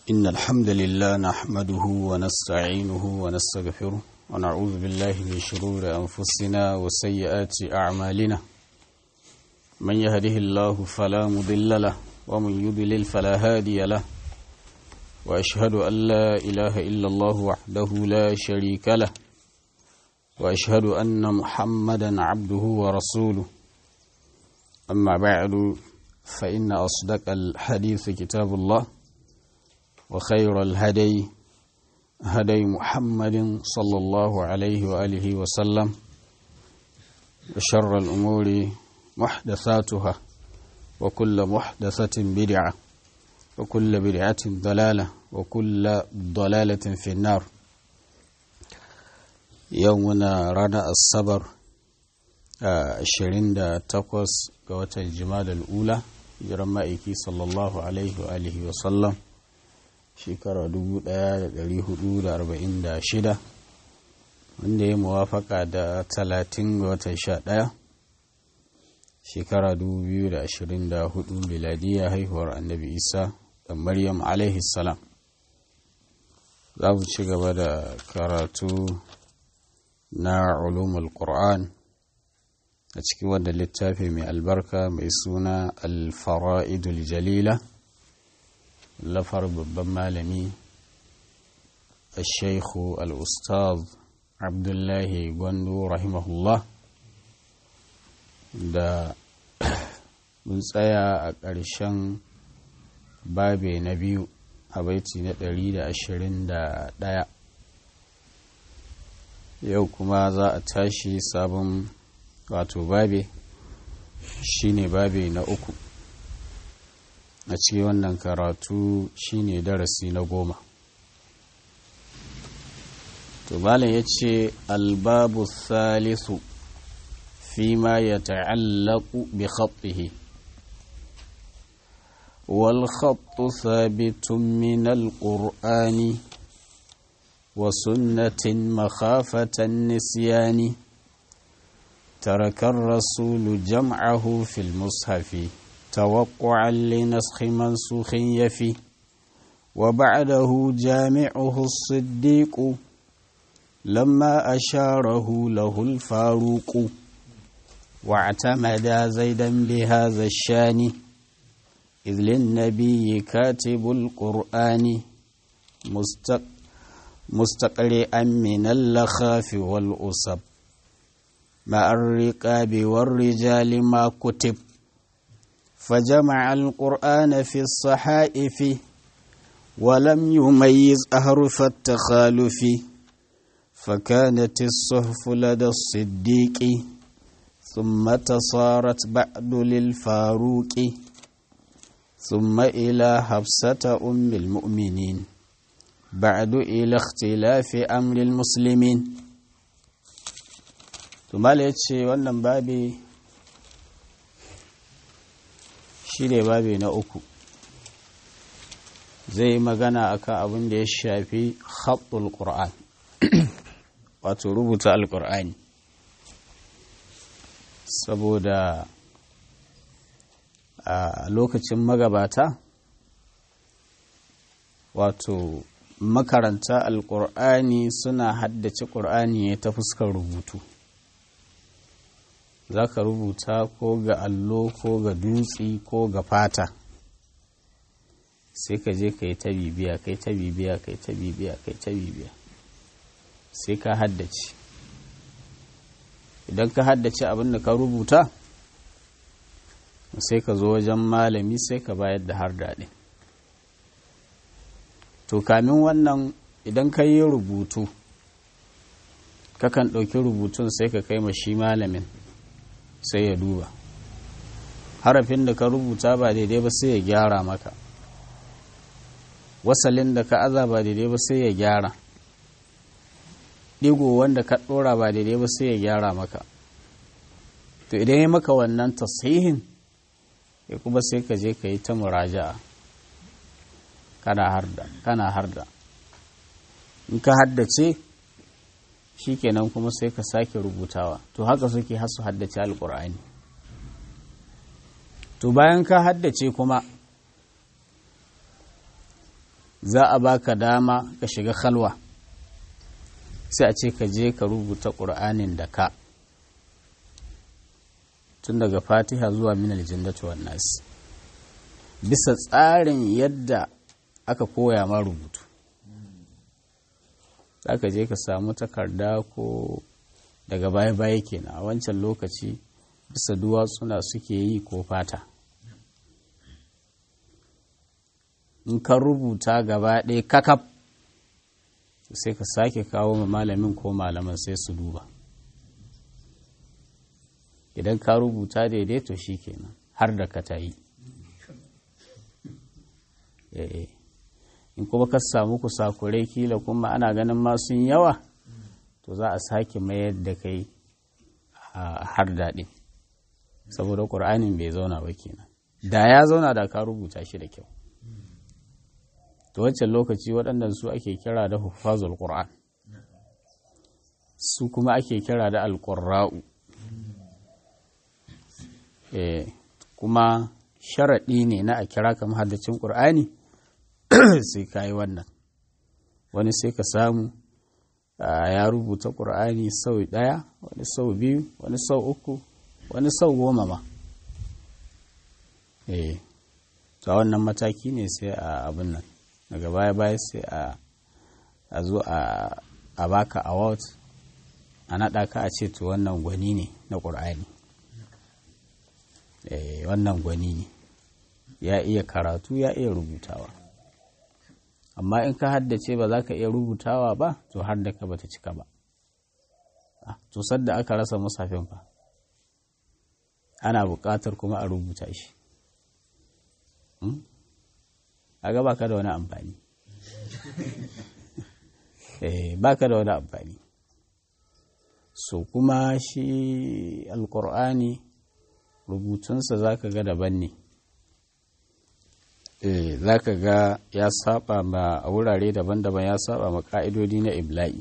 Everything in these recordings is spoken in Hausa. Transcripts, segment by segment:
إن الحمد لله نحمده ونستعينه ونستغفره ونعوذ بالله من شرور أنفسنا وسيئات أعمالنا من يهده الله فلا مضل له ومن يضلل فلا هادي له وأشهد أن لا إله إلا الله وحده لا شريك له وأشهد أن محمدا عبده ورسوله أما بعد فإن أصدق الحديث كتاب الله وخير الهدي هدي محمد صلى الله عليه وآله وسلم وشر الأمور محدثاتها وكل محدثة بدعة وكل بدعة ضلالة وكل ضلالة في النار يومنا رانا الصبر ashirin da takwas ga watan jima'a ula jiran ma'aiki sallallahu alaihi wa alihi wa sallam shekara 1446 wanda ya muwafaka da talatin ga watan sha ɗaya shekara 2024 miladiya haihuwar annabi isa da maryam alaihi salam za mu ci gaba da karatu na ulumul qur'an a cikin wanda littafi mai albarka mai suna alfara'idul jalila lafar babban malami الشيخ الأستاذ عبد الله gwandu rahimahullah da mun tsaya a ƙarshen babe na biyu a baiti na 121 yau kuma za a tashi sabon wato babe shine babe na uku a cikin wannan karatu shine darasi na goma to malam ya ce albabu salisu فيما يتعلق بخطه والخط ثابت من القرآن وسنة مخافة النسيان ترك الرسول جمعه في المصحف توقعا لنسخ منسوخ يفي وبعده جامعه الصديق لما أشاره له الفاروق واعتمد زيدا بهذا الشان إذ للنبي كاتب القرآن مستق مستقرئا من اللخاف والأصب مع الرقاب والرجال ما كتب فجمع القرآن في الصحائف ولم يميز أحرف التخالف فكانت الصحف لدى الصديق ثم تصارت بعد للفاروق ثم إلى حفصة أم المؤمنين بعد إلى اختلاف أمر المسلمين tumala ya ce wannan babi shi ne babi na uku zai yi magana akan abin da ya shafi khatul qur'an wato rubuta alƙur'ani saboda a lokacin magabata wato makaranta alƙur'ani suna haddace ƙur'ani ne ta fuskar rubutu za ka rubuta ko ga allo ko ga dutse ko ga fata sai ka je ka yi ta bibiya kai ta bibiya kai ta bibiya kai ta bibiya sai ka haddace idan ka haddace abin da ka rubuta sai ka zo wajen malami sai ka bayar da har daɗi to kamin wannan idan ka yi rubutu kakan ɗauki rubutun sai ka kai ma shi malamin sai ya duba harafin da ka rubuta ba daidai ba sai ya gyara maka wasalin da ka aza ba daidai ba sai ya gyara ɗigo wanda ka ɗora ba daidai ba sai ya gyara maka to idan ya maka wannan tasihin ya kuma sai ka je ka yi ta muraja'a kana harda kana harda in ka haddace shikenan kuma sai ka sake rubutawa to haka suke hasu haddace alkur'ani to bayan ka haddace kuma za a baka dama ka shiga khalwa sai a ce ka je ka rubuta ƙur'anin da ka tun daga fatiha zuwa minal jannati wan nas bisa tsarin yadda aka koya ma rubutu za ka je ka samu takarda ko daga baya-baya kenan a wancan lokaci bisa duwatsuna suke yi ko fata in ka rubuta gaba ɗaya kakaf sai ka sake kawo ma malamin ko malaman sai su duba idan ka rubuta daidai to shi kenan har da ka ta yi in kuma ka samu kusakurai kila kuma ana ganin masu yawa to za a sake mayar da kai har daɗi saboda ƙur'anin bai zauna ba kenan da ya zauna da ka rubuta shi da kyau to wancan lokaci waɗannan su ake kira da hufazul ƙur'an su kuma ake kira da alƙurra'u kuma sharaɗi ne na a kira ka mahaddacin ƙur'ani sai ka yi wannan wani sai ka samu ya rubuta ƙur'ani sau ɗaya wani sau biyu wani sau uku wani sau goma ma eh to wannan mataki ne sai a abin nan daga baya baya sai a zo a baka award a naɗa ka a ce to wannan gwani ne na ƙur'ani eh wannan gwani ne ya iya karatu ya iya rubutawa amma in ka haddace ba za ka iya rubutawa ba to har da ka bata cika ba to sadda aka rasa musafin fa ana buƙatar kuma a rubuta shi a ga baka da wani amfani baka da wani amfani so kuma shi alkur'ani rubutunsa za ka ga daban ne za ka ga ya saba ma a wurare daban-daban ya saba ma ka'idodi na ibla'i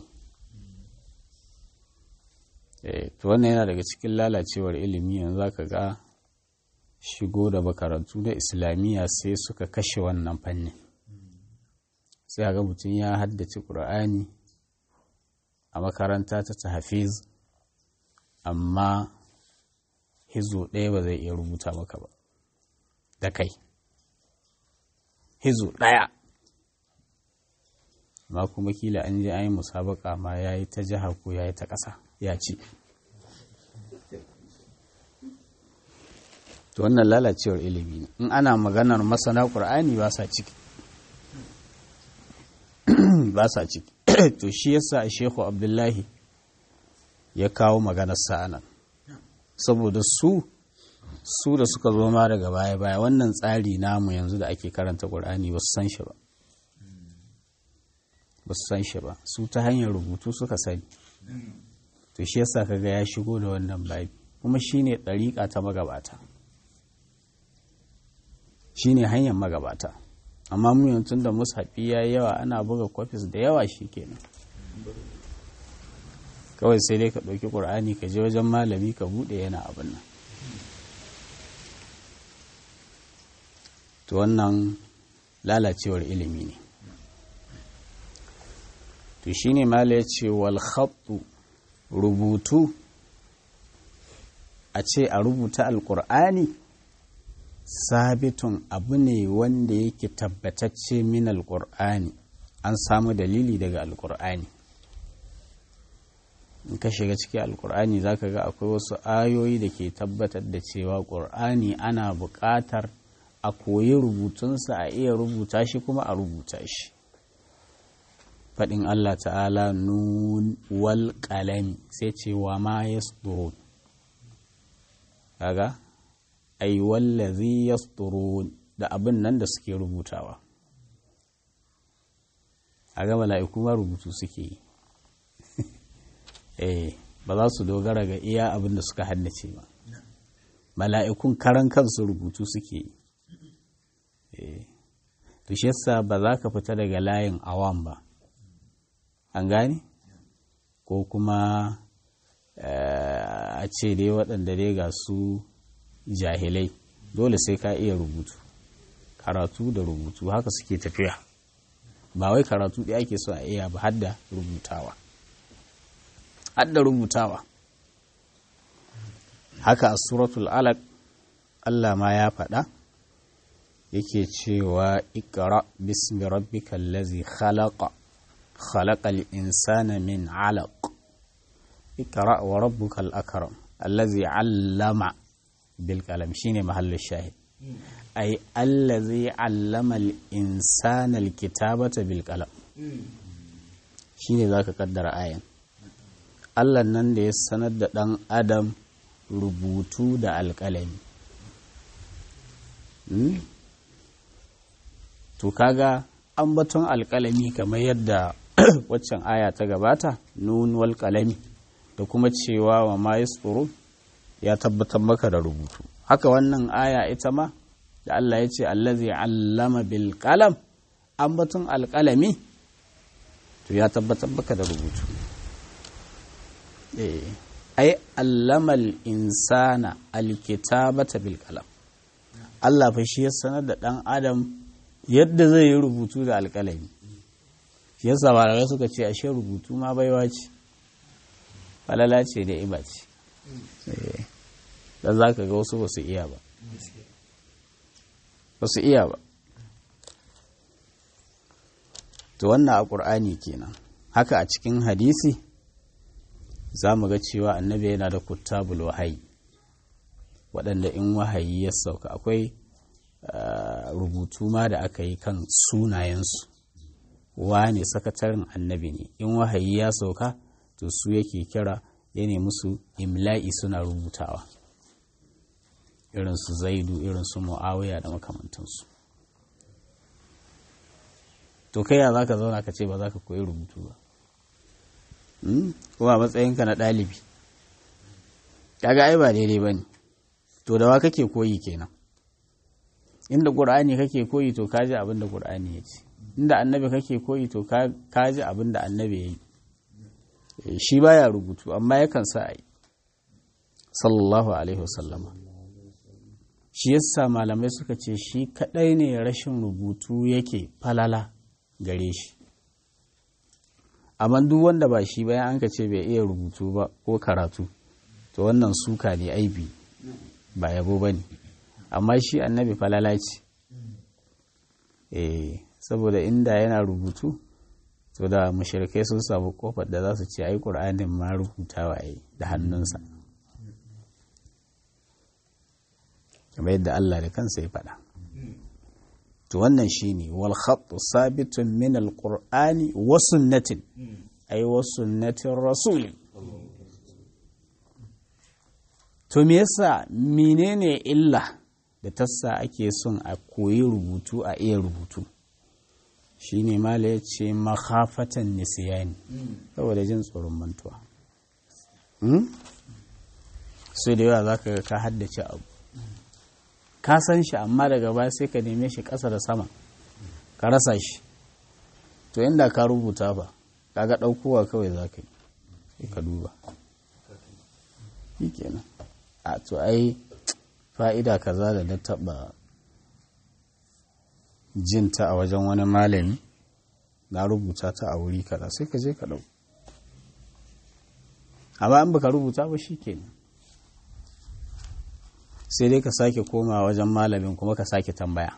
to wannan yana daga cikin lalacewar ilimi yanzu za ka ga shigo da makarantu na islamiyya sai suka kashe wannan fannin sai ga mutum ya haddace ƙur'ani a makaranta ta tahafiz amma hizo ɗaya ba zai iya rubuta maka ba da kai hizo ɗaya ma kuma kila an je an yi musabaka ma ya yi ta jiha ko ya yi ta ƙasa ya ci to wannan lalacewar ilimi ne in ana maganar masana ƙur'ani ba sa ciki ba sa ciki to shi yasa shehu abdullahi ya kawo maganar sa'anan saboda su su da suka zo ma daga baya-baya wannan tsari namu yanzu da ake karanta ƙur'ani ba su san shi ba ba su san shi ba su ta hanyar rubutu suka sani to shi yasa kaga ya shigo da wannan babi kuma shine ɗariƙa ta magabata shine hanyar magabata amma mu yanzu da mushafi ya yawa ana buga kwafis da yawa shi kenan kawai sai dai ka ɗauki ƙur'ani ka je wajen malami ka buɗe yana abin nan to wannan lalacewar ilimi ne to shine mala ya ce wal rubutu a ce a rubuta alƙur'ani sabitun abu ne wanda yake tabbatacce min alƙur'ani an samu dalili daga alƙur'ani in ka shiga cikin alƙur'ani za ka ga akwai wasu ayoyi da ke tabbatar da cewa ƙur'ani ana buƙatar a koyi rubutunsa a iya rubuta shi kuma a rubuta shi faɗin Allah ta'ala nun wal ƙalami sai ce wa ma ya kaga ai wallazi yasturun da abin nan da suke rubutawa a ga mala'iku ma rubutu suke yi eh ba za su dogara ga iya abin da suka haddace ba mala'ikun karan kansu rubutu suke yi eh to shi yasa ba za ka fita daga layin awam ba an gane ko kuma a ce dai waɗanda dai ga su jahilai dole sai ka iya rubutu karatu da rubutu haka suke tafiya ba wai karatu ɗaya ake so a iya ba hadda rubutawa hadda rubutawa haka a suratul alaq Allah ma ya faɗa yake cewa ikra bismi rabbikal ladzi khalaqa khalaqal insana min alaq ikra wa rabbukal akram allazi allama bil qalam shine mahallin shahid ay allazi allama al insana al kitabata bil qalam shine zaka kaddara ayan Allah nan da ya sanar da dan adam rubutu da alƙalami to kaga ambaton alƙalami kamar yadda waccan aya ta gabata nun wal qalami da kuma cewa wa ma yasfuru ya tabbatar maka da rubutu haka wannan aya ita ma da Allah ya ce allazi allama bil qalam ambaton alƙalami to ya tabbatar maka da rubutu eh ai allama al insana alkitabata bil qalam Allah fa shi ya sanar da dan adam yadda zai yi rubutu da alƙalami shi yasa malamai suka ce ashe rubutu ma baiwa ce falala ce da iba ce da za ka ga wasu ba su iya ba ba su iya ba to wannan a ƙur'ani kenan haka a cikin hadisi za mu ga cewa annabi yana da kuttabul wahayi waɗanda in wahayi ya sauka akwai rubutu ma da aka yi kan sunayensu wane sakataren annabi ne in wahayi ya sauka to su yake kira ya ne musu imla'i suna rubutawa irin su zaidu irin su mu'awiya da makamantansu to kai ya za ka zauna ka ce ba za ka koyi rubutu ba kuma matsayinka na ɗalibi kaga ai ba daidai ba ne to da wa kake koyi kenan inda ƙur'ani kake koyi to kaji abin da ƙur'ani ya ce inda annabi kake koyi to kaji abin da annabi ya yi shi baya rubutu amma yakan sa a yi sallallahu alaihi wasallama shi yasa malamai suka ce shi kadai ne rashin rubutu yake falala gare shi amma duk wanda ba shi bayan an ka ce bai iya rubutu ba ko karatu to wannan suka ne aibi ba yabo ba ne amma shi annabi falala ce eh saboda inda yana rubutu to da mashirkai sun samu kofar da za su ce ai ƙur'anin ma rubutawa yi da hannunsa kamar yadda Allah da kansa ya faɗa to wannan shine wal khattu sabitun min al qur'ani wa sunnatin ay wa sunnatin rasul to me yasa menene illa da tassa ake son a koyi rubutu a iya rubutu shi ne mala ya ce makhafatan nisiyani saboda jin tsoron mantuwa sai da yawa za ka ga ka haddace abu ka san shi amma daga baya sai ka neme shi ƙasa da sama ka rasa shi to inda ka rubuta ba kaga ɗaukowa kawai za ka yi ka duba shi kenan a to ai fa'ida kaza da na taɓa jinta a wajen wani malami na rubuta ta a wuri kaza sai ka je ka ɗau amma in baka rubuta ba shi kenan sai dai ka sake koma wajen malamin kuma ka sake tambaya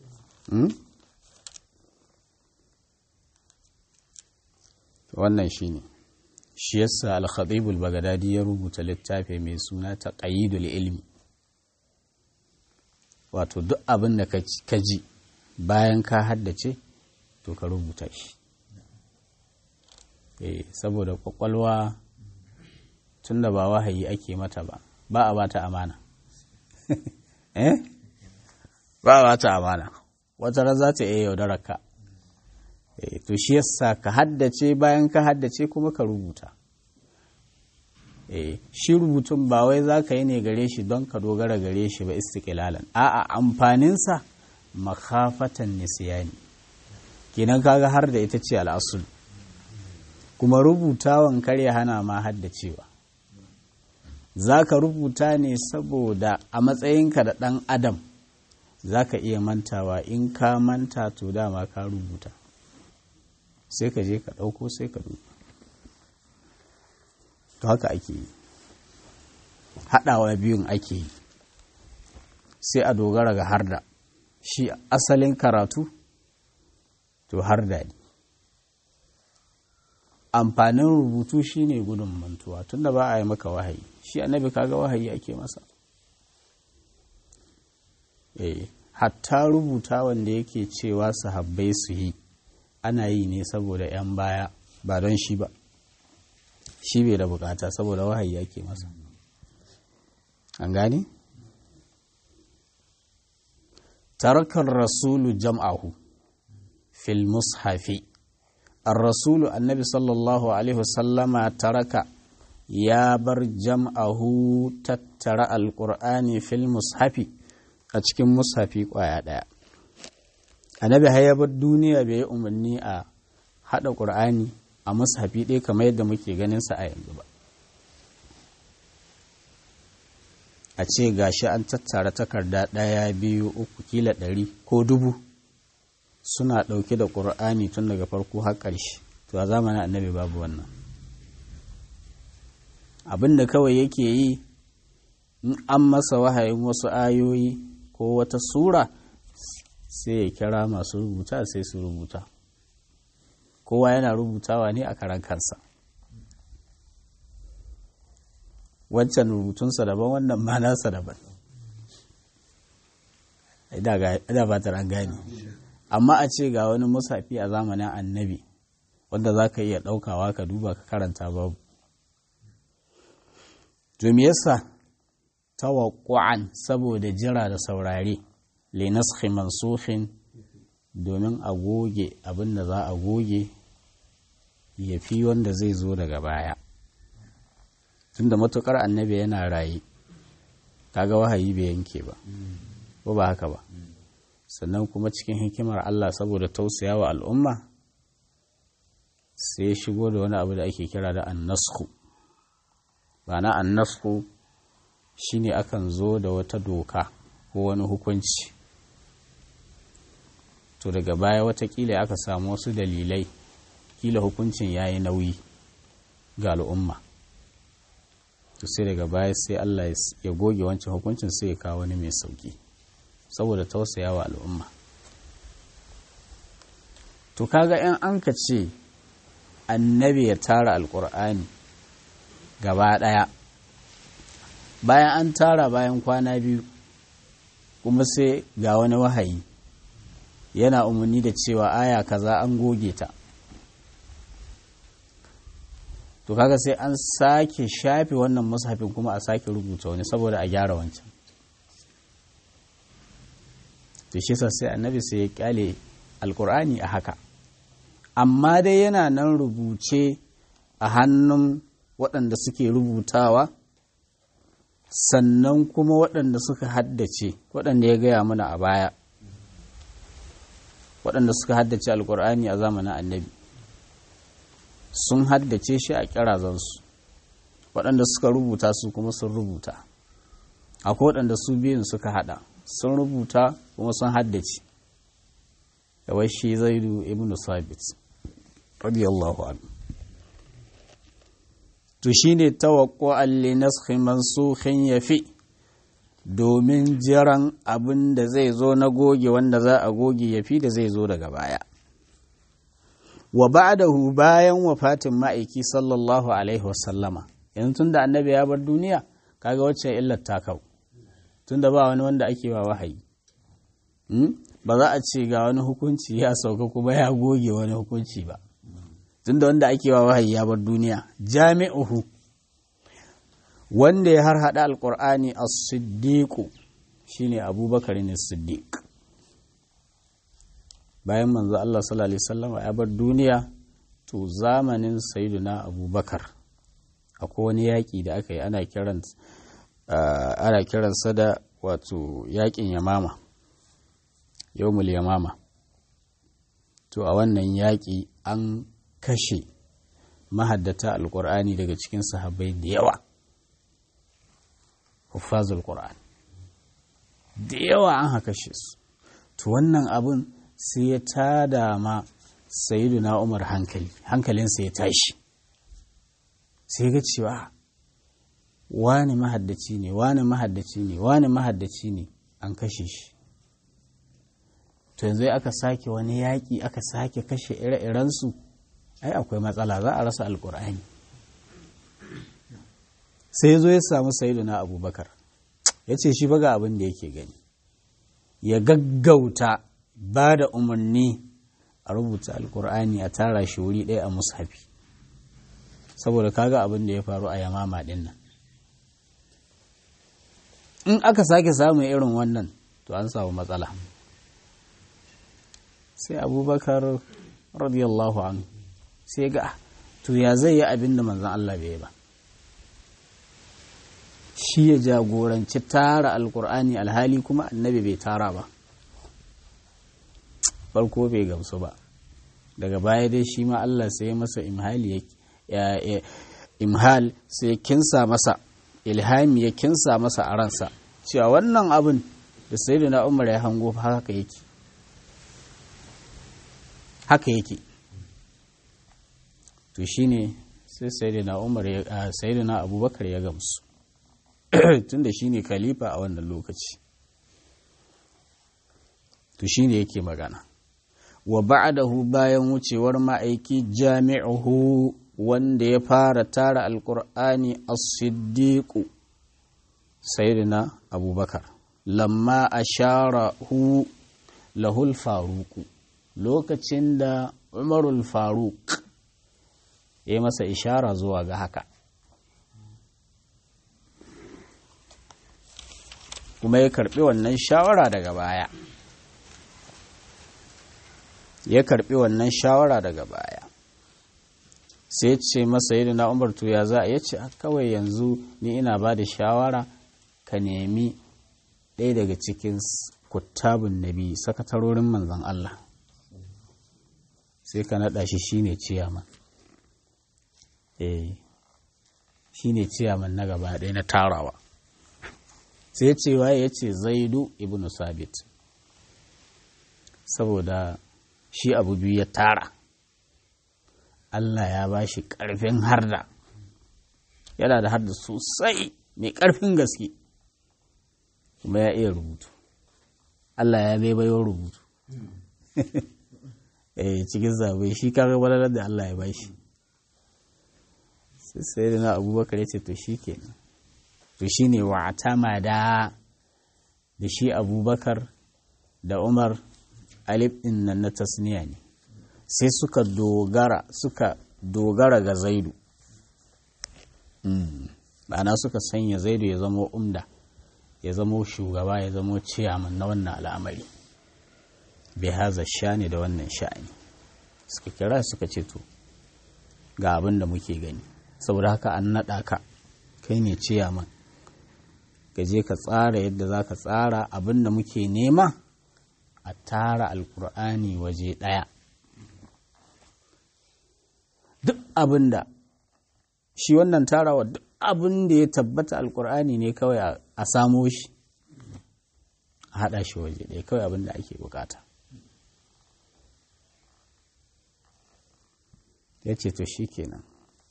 wannan shi ne shi yasa al-khatibul bagadadi ya rubuta littafi mai suna ta ilmi wato duk abin da ka ji bayan ka haddace to ka rubuta shi eh saboda kwakwalwa tun da ba wahayi ake mata ba ba a bata amana eh ba a bata amana wata ran za ta iya yaudarar ka eh to shi yasa ka haddace bayan ka haddace kuma ka rubuta eh shi rubutun ba wai za ka yi ne gare shi don ka dogara gare shi ba istiqlalan a'a amfaninsa makafatan nisiyani kenan kaga har da ita ce al'asul kuma rubutawan karya hana ma haddacewa za ka rubuta ne saboda a matsayinka da ɗan adam za ka iya mantawa in ka manta to dama ka rubuta sai ka je ka ɗauko sai ka duba to haka ake yi haɗawa biyun ake yi sai a dogara ga harda shi asalin karatu to harda ne amfanin rubutu shine gudun mantuwa tunda ba a yi maka wahayi shi annabi kaga wahayi ake masa eh hatta rubuta wanda yake cewa sahabbai su yi ana yi ne saboda 'yan baya ba don shi ba shi bai da bukata saboda wahayi ake masa an gane? tarakar rasulu jam'ahu fil mushafi الرسول النبي صلى الله عليه وسلم ترك يا بر جمعه تترى القرآن في المصحف أتكلم مصحفي قوايا دايا النبي هيا بالدنيا بي أمني أ هذا القرآن a mushafi ɗaya kamar yadda muke ganin sa a yanzu ba a ce gashi an tattara takarda ɗaya biyu uku kila ɗari ko dubu suna ɗauke da ƙur'ani tun daga farko har ƙarshe to a zamanin annabi babu wannan abin da kawai yake yi in an masa wahayin wasu ayoyi ko wata sura sai ya kira masu rubuta sai su rubuta kowa yana rubutawa ne a karan kansa wancan rubutunsa daban wannan ma nasa daban ina ba ta gane amma a ce ga wani musafi a zamanin annabi wanda za ka iya ɗaukawa ka duba ka karanta babu to me yasa tawaqqu'an saboda jira da saurare li naskhi mansukhin domin a goge abin da za a goge ya fi wanda zai zo daga baya tunda matukar annabi yana raye kaga wahayi bai yanke ba ko ba haka ba sannan kuma cikin hikimar Allah saboda tausaya wa al'umma sai ya shigo da wani abu da ake kira da annasku na annasku shine akan zo da wata doka ko wani hukunci to daga baya watakila aka samu wasu dalilai kila hukuncin ya yi nauyi ga al'umma to sai daga baya sai Allah ya goge wancan hukuncin sai ya kawo wani mai sauki saboda tausaya wa al'umma to kaga in an ka ce annabi ya tara alkur'ani gaba ɗaya bayan an tara bayan kwana biyu kuma sai ga wani wahayi yana umarni da cewa aya kaza an goge ta to kaga sai an sake shafe wannan mushafin kuma a sake rubuta wani saboda a gyara wancan to shi sai annabi sai ya kyale alkur'ani a haka amma dai yana nan rubuce a hannun waɗanda suke rubutawa sannan kuma waɗanda suka haddace waɗanda ya gaya mana a baya waɗanda suka haddace alkur'ani a zamanin annabi sun haddace shi a kirazansu waɗanda suka rubuta su kuma sun rubuta akwai waɗanda su biyun suka hada sun rubuta kuma sun haddace kawai shi zaidu ibn sabit radiyallahu anhu to shine tawaqqu'an li naskhi mansukhin yafi domin jiran abin da zai zo na goge wanda za a goge yafi da zai zo daga baya wa ba'dahu bayan wafatin ma'aiki sallallahu alaihi wasallama yanzu tunda annabi ya bar duniya kaga wacce illar ta kau tunda ba wani wanda ake wa wahayi ba za a ce ga wani hukunci ya sauka kuma ya goge wani hukunci ba tunda wanda ake wa wahayi ya bar duniya jami'uhu wanda ya har hada alqur'ani as-siddiq shine abubakar ne siddiq bayan manzo Allah sallallahu alaihi wasallam ya bar duniya to zamanin sayyiduna abubakar akwai wani yaƙi da aka yi ana kiran ana kiransa da wato yaƙin yamama yawmul yamama to a wannan yaƙi an kashe mahaddata alƙur'ani daga cikin sahabbai da yawa huffazul qur'an da yawa an haka shi su to wannan abun sai ya tada ma na umar hankali hankalinsa ya tashi sai ga cewa wani mahaddaci ne wani mahaddaci ne wani mahaddaci ne an kashe shi to yanzu aka sake wani yaƙi aka sake kashe ire-irensu ai akwai matsala za a rasa alƙur'ani sai zo ya samu na abubakar ya ce shi baga abin da yake gani ya gaggauta ba da umarni a rubuta alkur'ani a tara shi wuri ɗaya a mushafi saboda kaga abin da ya faru a yamama ɗin nan in aka sake samun irin wannan to an samu matsala sai abubakar radiyallahu anhu sai ga to ya zai yi abin da manzan Allah bai ba shi ya jagoranci tara alkur'ani alhali kuma annabi bai tara ba farko bai gamsu ba daga baya dai shi ma Allah sai ya masa imhali ya imhal sai ya kinsa masa ilhami ya kinsa masa a ransa cewa wannan abin da sai na umar ya hango haka yake haka yake to shine sai sayyidina umar ya sayyidina abubakar ya gamsu tunda shine khalifa a wannan lokaci to shine yake magana wa ba'dahu bayan wucewar ma'aiki jami'uhu wanda ya fara tara alqur'ani as-siddiq sayyidina abubakar lamma asharahu lahul faruku lokacin da umarul faruk ya masa ishara zuwa ga haka kuma ya karbi wannan shawara daga baya ya karbi wannan shawara daga baya sai ce masa yi na umar ya za a ya ce kawai yanzu ni ina ba da shawara ka nemi ɗaya daga cikin kuttabun nabi sakatarorin manzan Allah sai ka naɗa shi shine ciyaman eh shine ciyaman na gaba ɗaya na tarawa sai ce waye ya ce zaidu ibn sabit saboda shi abu biyu ya tara Allah ya ba shi ƙarfin harda yana da harda sosai mai ƙarfin gaske kuma ya iya rubutu Allah ya bai bayo rubutu eh cikin zabe shi kaga walalar da Allah ya ba shi sai da na abubakar ya ce to shi kenan to shi ne wa da da shi abubakar da umar alif ɗin nan na tasniya ne sai suka dogara suka dogara ga zaidu ma'ana suka sanya zaidu ya zama umda ya zama shugaba ya zama ciyaman na wannan al'amari bai haza shani da wannan sha'ani suka kira suka ce to ga abin da muke gani saboda haka an naɗa ka kai ne ciyaman ka je ka tsara yadda za ka tsara abin da muke nema a tara alkur'ani waje ɗaya duk abin da shi wannan tarawa duk abin da ya tabbata alkur'ani ne kawai a samo shi a haɗa shi waje ɗaya kawai abin da ake bukata ya ce to shi kenan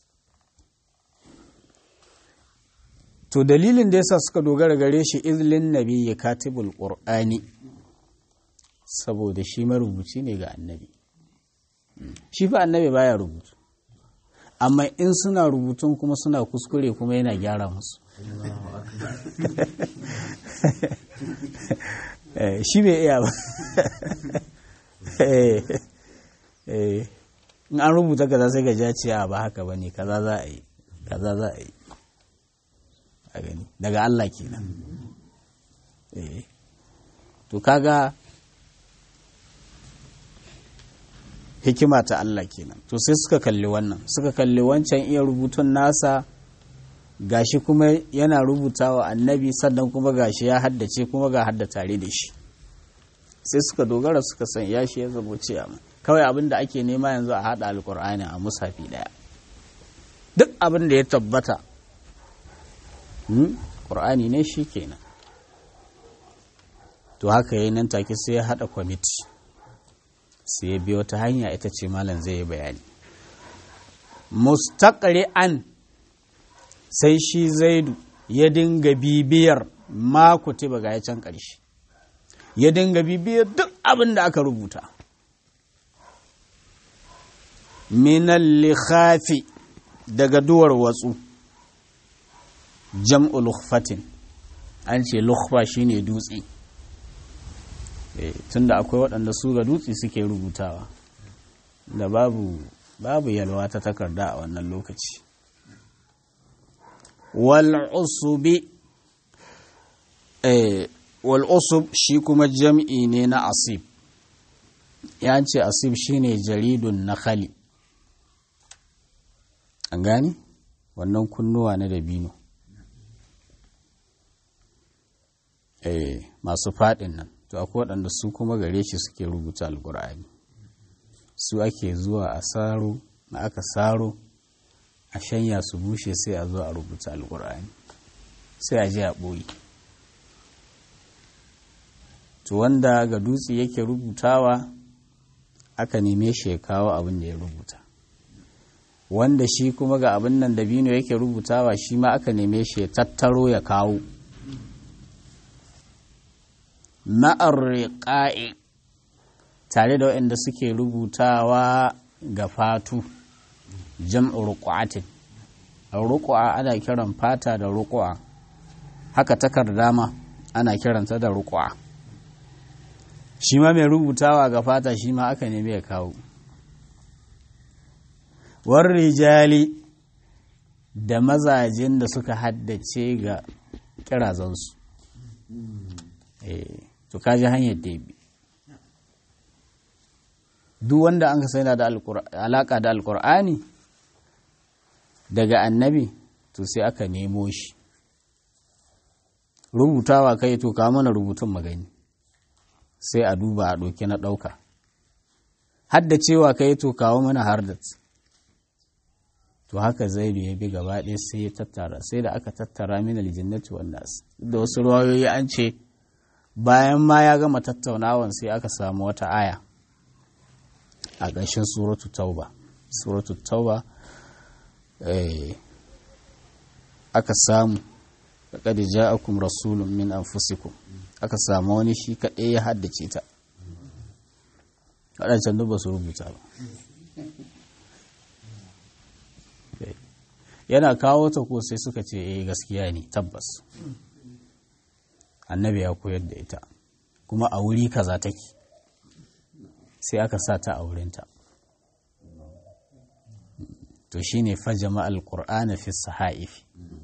to dalilin da yasa suka dogara gare shi izlin nabi ya katibul qur'ani saboda shi marubuci ne ga annabi shi fa annabi baya rubutu amma in suna rubutun kuma suna kuskure kuma yana gyara musu shi bai iya ba in an rubuta kaza sai ga jaciya ba haka ba ne kaza za a yi kaza za a yi a gani daga Allah kenan to kaga hikima ta Allah kenan to sai suka kalli wannan suka kalli wancan iya rubutun nasa gashi kuma yana rubutawa annabi sannan kuma gashi ya haddace kuma ga hadda tare da shi sai suka dogara suka san ya shi ya zabo ciyama kawai abin da ake nema yanzu a hada alkur'ani a musafi daya duk abin da ya tabbata ƙur'ani ne shi kenan to haka yi nan take sai ya haɗa kwamiti sai ya biyo ta hanya ita ce malam zai yi bayani mustaqri'an sai shi zaidu ya dinga bibiyar ma kutiba ga ya can ƙarshe ya dinga bibiyar duk abin da aka rubuta minal likhafi daga duwar watsu jam'u lukhfatin an ce lukhfa shine dutse tunda akwai waɗanda su ga dutse suke rubutawa da babu babu yalwa ta takarda a wannan lokaci wal'usubi wal'usub shi kuma jam'i ne na asib ya ce asib shine jaridun na khali an gani wannan kunnuwa na dabino eh masu faɗin nan to akwai waɗanda su kuma gare shi suke rubuta alkur'ani su ake zuwa a saro na aka saro a shanya su bushe sai a zo a rubuta alkur'ani sai a je a ɓoye to wanda ga dutse yake rubutawa aka neme shi ya kawo abin da ya rubuta wanda shi kuma ga abin nan dabino yake rubutawa shi ma aka neme shi ya tattaro ya kawo ma'ar tare da waɗanda suke rubutawa ga fatu jam'u ruqatin ruqa ana kiran fata da ruqa haka takarda ma ana kiranta da ruqa shi ma mai rubutawa ga fata shi ma aka nemi ya kawo war rijali da mazajen da suka haddace ga kirazansu eh to kaji hanyar da bi duk wanda an ka sai da alaka da alkur'ani daga annabi to sai aka nemo shi rubutawa kai to ka mana rubutun magani sai a duba a ɗauki na ɗauka hadda cewa kai to kawo mana hardat to haka zaidu ya bi gaba ɗaya sai ya tattara sai da aka tattara min aljannati wan nas da wasu ruwayoyi an ce bayan ma ya gama tattaunawan sai aka samu wata aya a ƙarshen suratu tauba suratu tauba aka samu laqad ja'akum rasulun min anfusikum aka samu wani shi kaɗai ya haddace ta waɗancan duk ba su rubuta ba yana kawo ta ko sai suka ce eh gaskiya ne tabbas annabi ya koyar da ita kuma a wuri kaza take sai aka sa ta a wurinta to shine fajama alqur'ana fi sahaif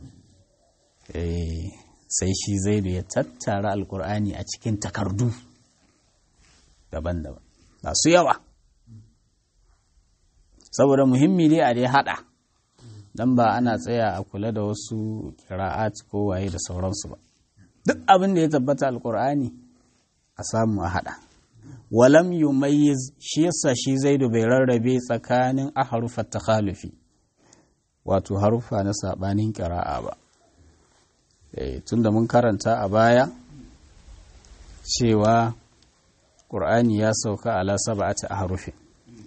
eh sai shi zaidu ya tattara alqur'ani a cikin takardu daban-daban masu yawa saboda muhimmi ne a dai hada dan ba ana tsaya a kula da wasu kira'at ko waye da sauransu ba duk abin da ya tabbata alqur'ani a samu a hada walam yumayyiz shi yasa shi zaidu bai rarrabe tsakanin ahrufat takhalufi wato harufa na sabanin qira'a ba eh tunda mun karanta a baya cewa qur'ani ya sauka ala sab'ati ahrufin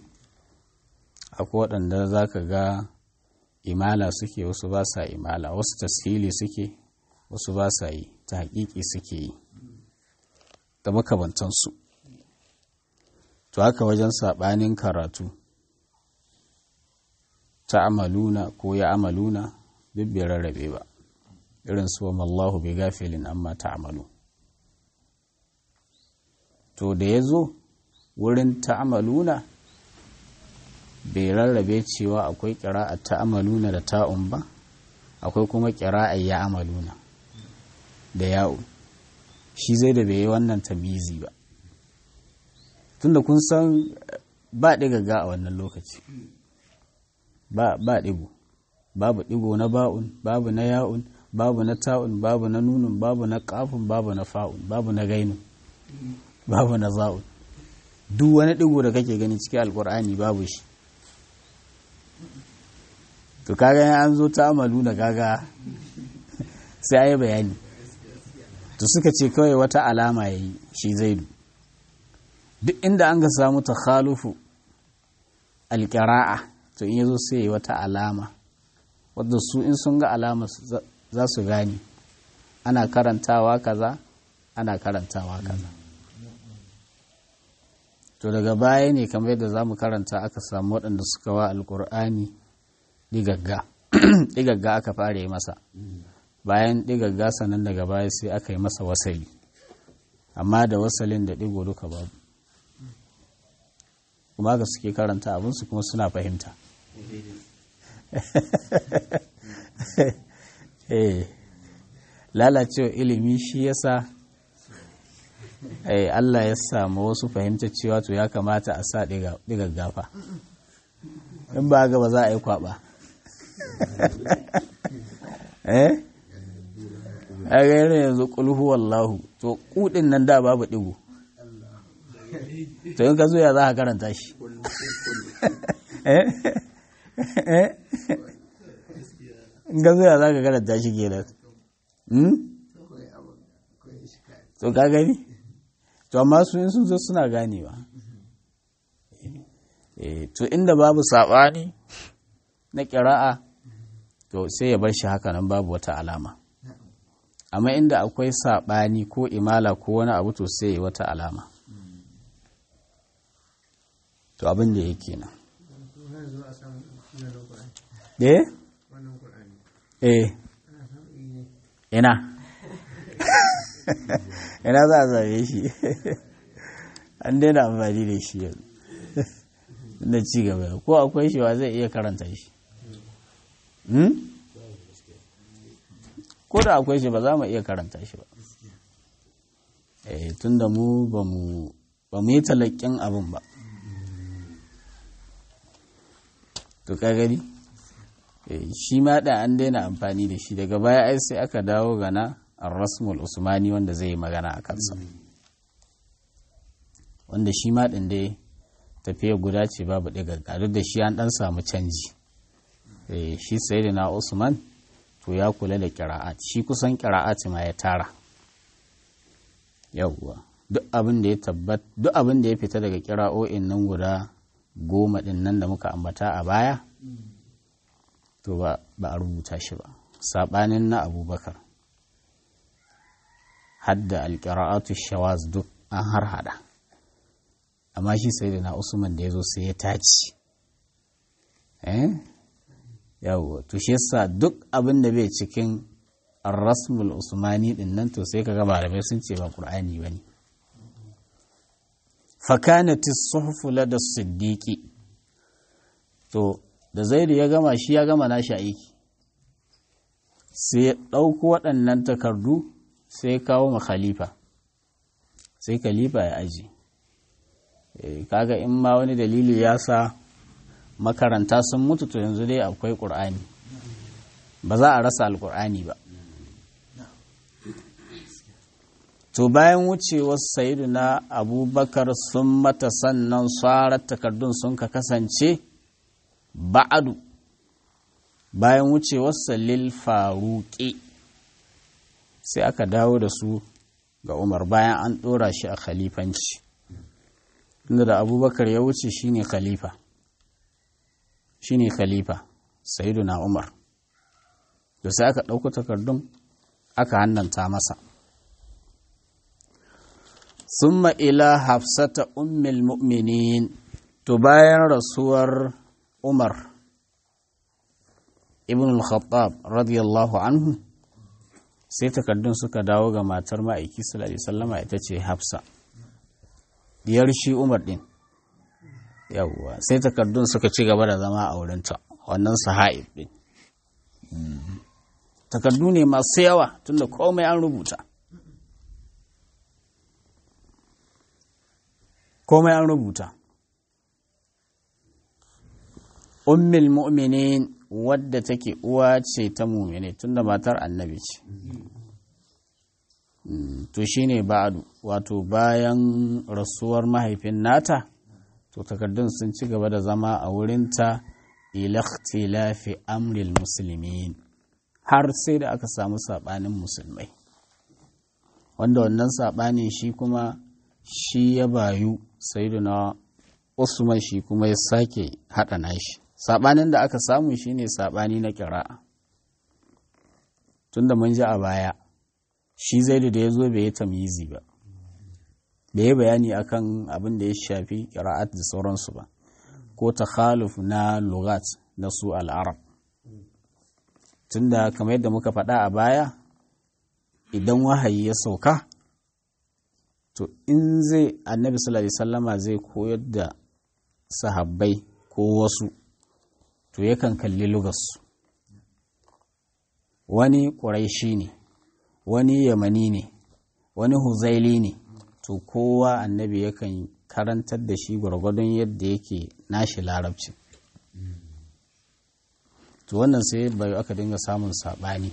akwai waɗanda zaka ga imala suke wasu ba sa imala wasu tashili suke wasu ba sa yi ta haƙiƙi suke yi da makamantansu to haka wajen saɓanin karatu ta amaluna ko ya amaluna duk bai rarrabe ba irin su wa mallahu bai gafilin amma ta amalu to da ya zo wurin ta amaluna bai rarrabe cewa akwai ƙira'a ta amaluna da ta'un ba akwai kuma ƙira'a ya amaluna da ya'u shi zai da bai yi wannan tamizi ba tunda kun san ba ɗigaga a wannan lokaci ba ɗigo babu ɗigo na ba'un babu na ya'un babu na ta'un babu na nunun babu na ƙafun babu na fa'un babu na gainun babu na za'un duk wani ɗigo da kake gani cikin alkur'ani babu shi to kaga an zo ta amalu da kaga sai a yi bayani to suka ce kawai wata alama ya yi shi zaidu duk inda an ga samu takhalufu alƙira'a to in yazo sai yi wata alama wadda su in sun ga alama za su gane ana karantawa kaza ana karantawa kaza to daga baya ne kamar yadda za mu karanta aka samu waɗanda suka wa alƙur'ani ɗigagga ɗigagga aka fara yi masa bayan ɗigagga sannan daga baya sai aka yi masa wasali amma da wasalin da ɗigo duka babu kuma ga suke karanta abinsu kuma suna fahimta lalacewa ilimi shi yasa Allah ya samu wasu fahimta cewa to ya kamata a sa ɗigaggafa in ba ga ba za a yi kwaba eh a gairu yanzu kulhu wallahu to kudin nan da babu digo to in ka zo ya za ka karanta shi in ka zo ya za ka karanta shi kenan to ka gani to amma su in sun zo suna ganewa to inda babu saɓani na ƙira'a to sai ya bar shi haka nan babu wata alama amma inda akwai saɓani ko imala ko wani abu to sai ya wata alama to abin da yake nan eh eh ina ina za a zabe shi an daina amfani da shi yanzu na ci gaba ko akwai shi wa zai iya karanta shi ko da akwai shi ba za mu iya karanta shi ba tun da mu ba mu yi talakin abin ba to ka gani shi ma da an daina amfani da shi daga baya ai sai aka dawo gana rasmul usmani wanda zai yi magana a kansa wanda shi ma ɗin dai tafiya guda ce babu ɗiga duk da shi an ɗan samu canji shi sai da na usman to ya kula da kira'at shi kusan kira'at ma ya tara yawwa duk abin da ya tabbat duk abin da ya fita daga kira'o'in nan guda goma ɗin nan da muka ambata a baya to ba a rubuta shi ba saɓanin na abubakar hadda alƙira'atu shawaz duk an har hada amma shi sai da na usman da ya zo sai ya taci eh yawo to shi yasa duk abin da bai cikin rasmul usmani din nan to sai kaga malamai sun ce ba qur'ani bane fakanati suhfu lada siddiqi to da zaidu ya gama shi ya gama nashi aiki sai ya ɗauko waɗannan takardu sai ya kawo ma khalifa sai khalifa ya aji kaga in ma wani dalili ya sa makaranta sun mutu to yanzu dai akwai ƙur'ani ba za a rasa alƙur'ani ba to bayan wucewar sayidu na abubakar sun mata sannan tsarar takardun sun ka kasance ba'adu bayan wucewar salil faruƙi sai aka dawo da su ga umar bayan an ɗora shi a khalifanci inda da abubakar ya wuce shine khalifa shine khalifa na umar da sai aka ɗauko takardun aka hannanta masa summa ila hafsata ummil mu'minin to bayan rasuwar umar ibn al-khattab radiyallahu anhu sai takardun suka dawo ga matar ma'aiki sallallahu alaihi wasallama ita ce hafsa diyar shi umar din yawwa sai takardun suka ci gaba da zama a wurinta wannan saha'ib din takardu ne masu yawa tunda komai an rubuta komai an rubuta ummul mu'minin wadda take uwa ce ta mumine tunda matar annabi ce to shine ba'adu wato bayan rasuwar mahaifin nata to takardun sun ci gaba da zama a wurinta ilakhtilafi amril musulmin har sai da aka samu saɓanin musulmai wanda wannan saɓanin shi kuma shi ya bayu sayyiduna usman shi kuma ya sake haɗa nashi saɓanin da aka samu shine saɓani na ƙira'a tunda mun ji a baya shi zaidu da ya zo bai yi tamyizi ba bai yi bayani akan abin da ya shafi ƙira'at da sauransu ba ko takhaluf na lugat na su al'arab tunda kamar yadda muka faɗa a baya idan wahayi ya sauka to in zai annabi sallallahu alaihi sallama zai koyar da sahabbai ko wasu to yakan kalli lugarsu wani ƙuraishi ne wani yamani ne wani huzaili ne to kowa annabi yakan karantar da shi gwargwadon yadda yake nashi larabci to wannan sai bai aka dinga samun saɓani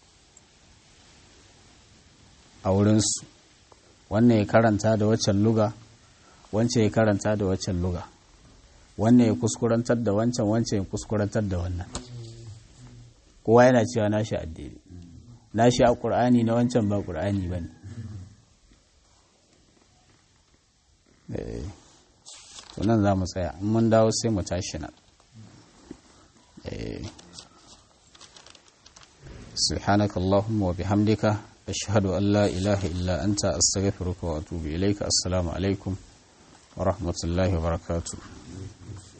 a wurinsu wannan ya karanta da waccan luga wancan ya karanta da waccan luga wannan ya kuskurantar da wancan wancan ya kuskurantar da wannan kowa yana cewa nashi addini nashi a ƙur'ani na wancan ba ƙur'ani ba ne nan za mu tsaya in mun dawo sai mu tashi nan سبحانك اللهم وبحمدك أشهد أن لا إله إلا أنت أستغفرك وأتوب إليك السلام عليكم ورحمة الله وبركاته